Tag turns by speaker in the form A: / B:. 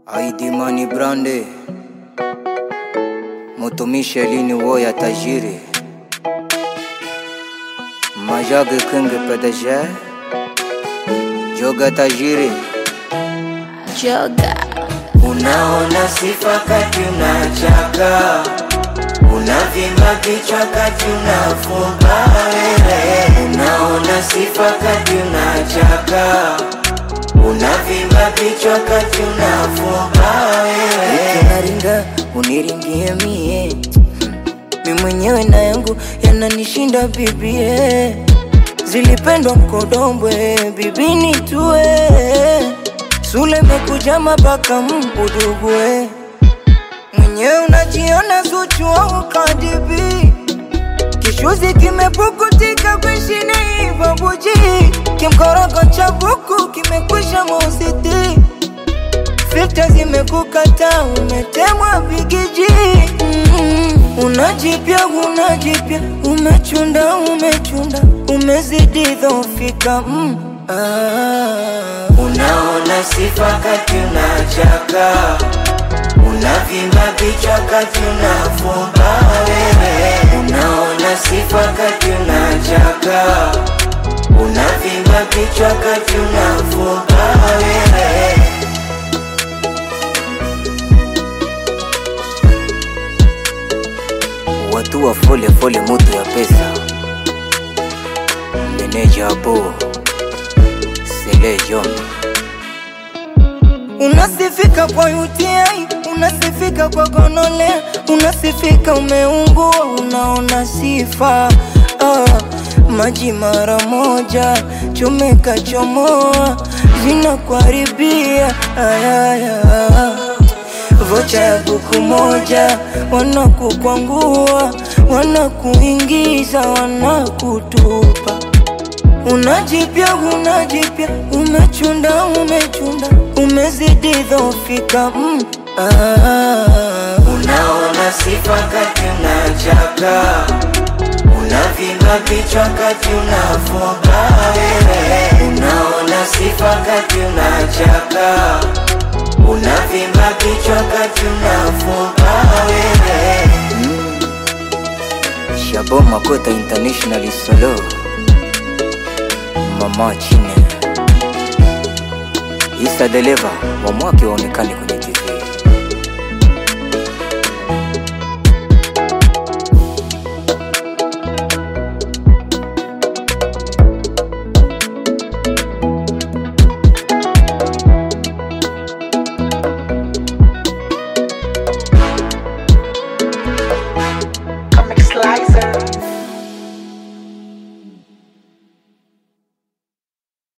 A: Aidimani Brande Mutumishe lini woya tajiri Majage kingi pedeje Joga tajiri
B: Joga
C: Unaona sifa kati unachaka, unavimba kichwa kati unafumba wewe. Unaona sifa kati unachaka, unavimba kichwa kati unafumba wewe.
D: Naringa uniringie mie mi mwenyewe na yangu yananishinda bibie zilipendwa mkodombwe bibini tue sule mekuja mabaka mbudugue mwenyewe unajiona Zuchu au Kadibi kishuzi kimepukutika kwishini babuji kimkorogo cha buku kimekwisha mausiti filta zimekukata umetemwa bigiji mm, unajipya unajipya umechunda umechunda umezidi dhofika mm, ah.
C: Unaona sifa kati unachaka, unavimba kichwa kati unafumba wewe. Unaona sifa kati unachaka, unavimba kichwa kati unafumba wewe.
A: Watu wa fole fole mutu ya pesa Meneja abo Sele Jombi
D: Unasifika kwa UTI, unasifika kwa gonole, unasifika umeungua, unaona sifa ah, maji mara moja chomeka chomoa zinakuharibia ayaya vocha ya buku moja wanakukwangua, wanakuingiza, wanakutupa Unajipya, unajipya, umechunda, umechunda, umezidi dhofika mm. ah.
C: Unaona sifa kati unachaka, unavimba kichwa kati unafumba wewe. Unaona sifa kati unachaka, unavimba kichwa kati unafumba wewe.
A: Shabo Makota International Solo Mama Chine Isa Deleva wa mwake waonekane kwenye TV